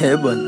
He bwana,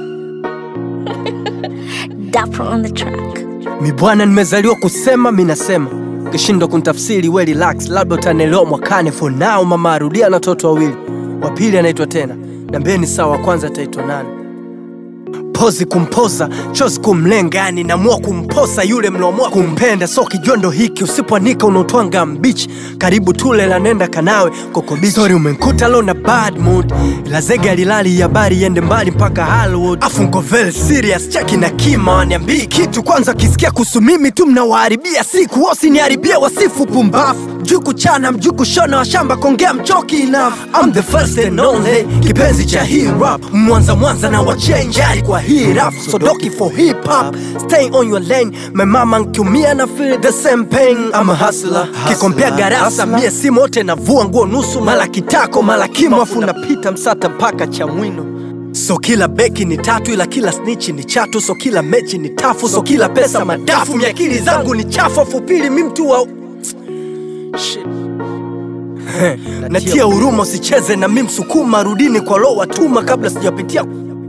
Dapper on the track. mi bwana, nimezaliwa kusema, mi nasema ukishindwa kunitafsiri we relax, labda utanielewa mwakani. For now mama arudia na watoto wawili, wa pili anaitwa tena, nambeni sawa, wa kwanza ataitwa nani? pozi kumpoza chozi kumlenga, yani namua kumposa yule mnaomua kumpenda. So kijondo hiki usipoanika unaotwanga mbichi, karibu tule la nenda kanawe kokobichi. Sorry umenkuta lo na bad mood, ila zege alilali habari iende mbali mpaka Hollywood. Afu nko very serious, cheki na kima waniambii kitu kwanza, kisikia kuhusu mimi tu mnawaharibia siku, wasiniharibia wasifu pumbafu mjuku chana mjuku shona wa shamba kongea mchoki enough I'm the first and only kipenzi cha hip hop mwanza mwanza na wachenjari kwa hii rap so doki for hip hop stay on your lane my mama nkiumia na feel the same pain I'm a hustler kikompea garasa mie si mote navua nguo nusu mala kitako mala kimo afu napita msata mpaka cha mwino So kila beki ni tatu ila kila snitch ni chatu so kila mechi ni tafu so kila pesa madafu miakili zangu ni chafu afu pili mi mtu wa Shit. natia huruma usicheze na mi msukuma rudini kwa lo watuma kabla sijapitia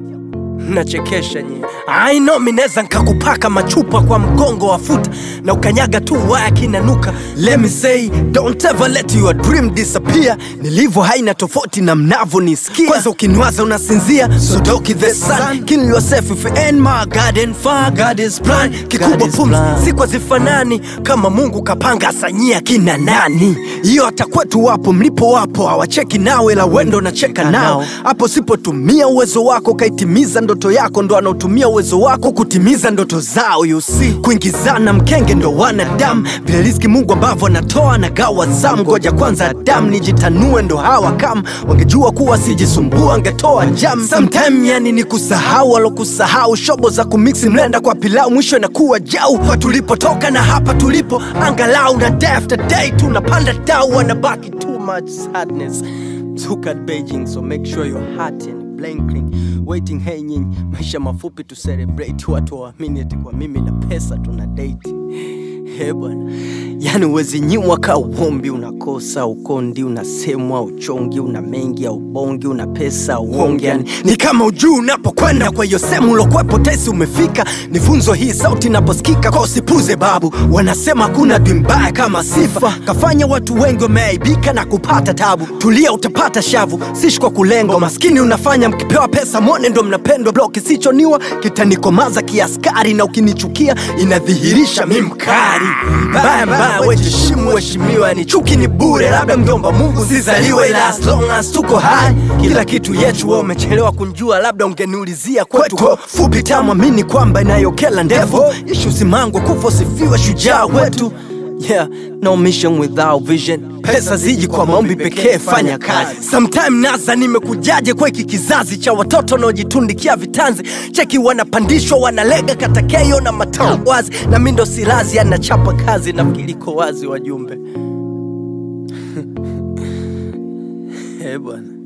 nachekesha nyie I know mi neza nkakupaka machupa kwa mgongo wa futa na ukanyaga tu waya kinanuka let me say don't ever let your dream disappear nilivyo haina tofauti na mnavo nisikia kwanza ukiniwaza unasinzia so doki the sun kill yourself if you ain't my garden far God is plan kikubwa pumzi sikwa zifanani kama mungu kapanga asanyia kina nani hiyo hata kwetu wapo mlipo wapo hawacheki nawe la wendo nacheka nao hapo sipotumia uwezo wako kaitimiza ndoto yako ndo anaotumia uwezo wako kutimiza ndoto zao you see kuingizana mkenge ndo wanadamu vile riziki mungu ambavyo anatoa na gawa zamu ngoja kwanza damu nijitanue ndo hawa kam wangejua kuwa sijisumbua angetoa jam sometime yani ni kusahau alokusahau shobo za kumiksi mlenda kwa pilau mwisho inakuwa jau kwa tulipotoka na hapa tulipo angalau na day after day tunapanda dau wanabaki too much sadness Look at Beijing, so make sure your heart and blinking waiting. Hey nyinyi, maisha mafupi tu celebrate, watu waamini eti kwa mimi na pesa tuna date. He bwana, yani uwezi nyimwa ka uombi, unakosa ukondi, unasemwa uchongi, una mengi au bongi, una pesa uonge, yani ni kama ujuu unapokwenda. Kwa hiyo sehemu ulokwepo tesi umefika, ni funzo hii sauti inaposikika, kwa usipuze babu. Wanasema kuna dwi mbaya kama sifa, kafanya watu wengi wameaibika na kupata tabu. Tulia utapata shavu, sishi kwa kulengo maskini unafanya mkipewa pesa mwone ndo mnapendwa. Blo kisichoniwa kitanikomaza kiaskari, na ukinichukia inadhihirisha mi mkari. Mbaya mbaya wejishimu heshimiwa, ni chuki ni bure, labda mjomba Mungu sizaliwe, ila as long as tuko hai kila kitu yetu. Wewe umechelewa kunjua, labda ungeniulizia kwetu Kwa fupi tamu, amini kwamba inayokela ndefu ishu simangwa kufa usifiwe shujaa wetu Yeah, no mission without vision. Pesa ziji kwa maombi pekee, fanya kazi. Sometime nasa nimekujaje kwa hiki kizazi cha watoto wanaojitundikia vitanzi, cheki wanapandishwa wanalega katakeyo na matao wazi, na mi ndo silazi anachapa kazi, nafikiri iko wazi wajumbe. Eh bwana